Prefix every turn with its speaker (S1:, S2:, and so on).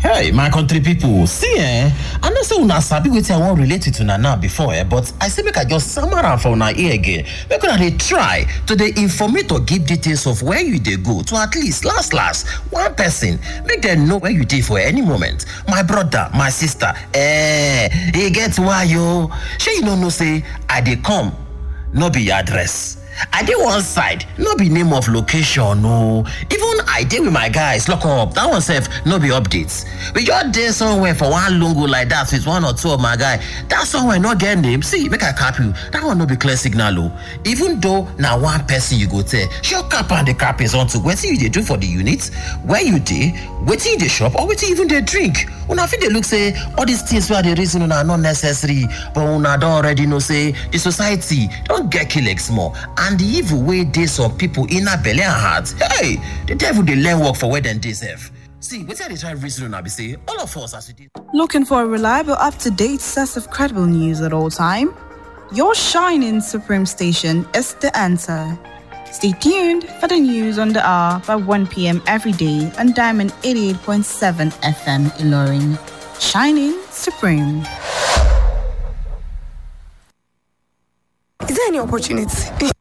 S1: Hey, my country people, see eh, I know say una sabi wetin I wan relate with una now before eh, but I say make I just sum am for una ear again. Make una dey try to dey informate or give details of where you dey go to at least last last one person make dem know where you dey for any moment. My brother, my sister, eh, e get why o. Shey you no know say I dey come no be your address. I dey one side, no be name of location o. Even I dey with my guys lock up, that one sef no be updates. We just dey somewhere for one lungu like that with one or two of my guy. That somewhere no get name. See, make I cap you. That one no be clear signal o. Even though na one person you go tell, sure cap and the cap is onto wetin you dey do for the unit, where you dey, wetin you dey chop or wetin you even dey drink. Una fit dey look say all these things wey I dey reason una no necessary, but una don already know say the society don get kleg small and the evil wey dey some people inner belle and heart hey the devil dey learn work for where dem dey sef see wetin i dey try reason una be say all of us as we dey.
S2: Looking for a reliable, up to date source of credible news at all time? Your shining Supreme station is the answer. Stay tuned for the news on the hour by 1 p.m. every day on Diamond 88.7 FM Ilorin. Shining Supreme.
S3: Is there any opportunity?